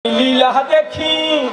लीला देखी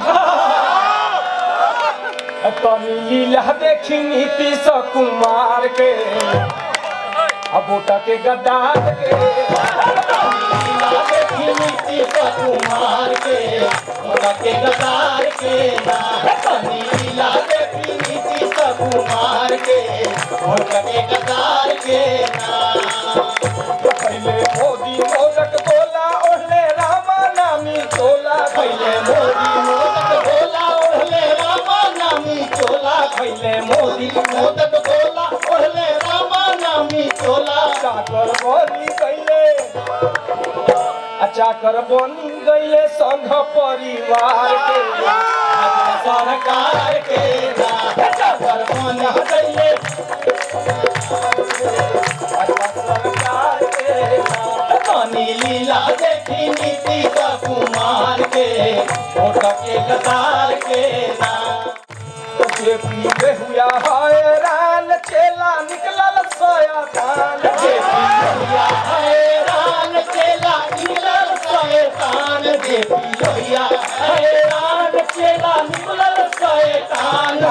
तनी लीला देखी नीतीश कुमार के अब बोटा के गद्दार के लीला देखी नीतीश कुमार के मोरा के गदार के ना तनी लीला देखी नीतीश कुमार के मोरा के गदार के ना पहले मोदी मोदक बोला ओढ़ले रामा नामी चोला पहले मोदी मोदक बोला ओढ़ले रामा नामी चोला पहले मोदी मोदक बोला ओढ़ले रामा नामी चोला चाकर बनी गईले चाकर बनी गईले संघ परिवार के सरकार के ना चाकर बन गईले सरकार के तनी लीला देखी नीतीश कुमार के वोट के गदार के ना जे पीले हुआ हैरान चेला निकलल सोया धान जे पियोया हैरान चेला निकलल शैतान जे पियोया हैरान चेला निकलल शैतान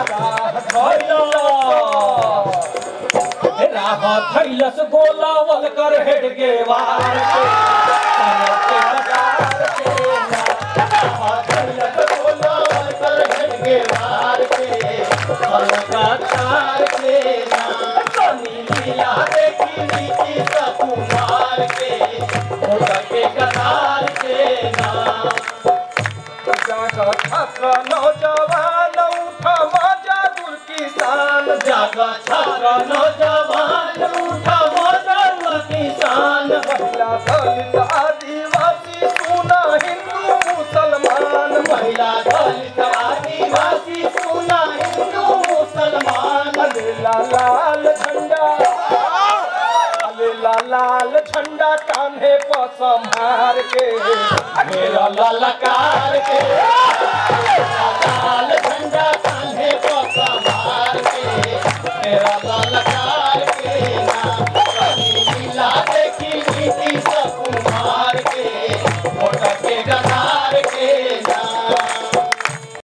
राह थैलस गोलावल कर हेड के वार के तन के गदार के ना राह थैलस गोलावल कर हेड के वार के तन का तार के ना तनी लीला देखी नीतीश कुमार के वोट के गदार के ना जाकर छात्र नौजवान उठा मजा दुल किसान जागा छात्र नौजवान उठा मजर किसान महिला दलित आदिवासी सुना हिंदू मुसलमान महिला दलित आदिवासी सुना हिंदू मुसलमान अलेला लाल झंडा अलेला लाल झंडा कान्हे पर संभार के मेरा ललकार के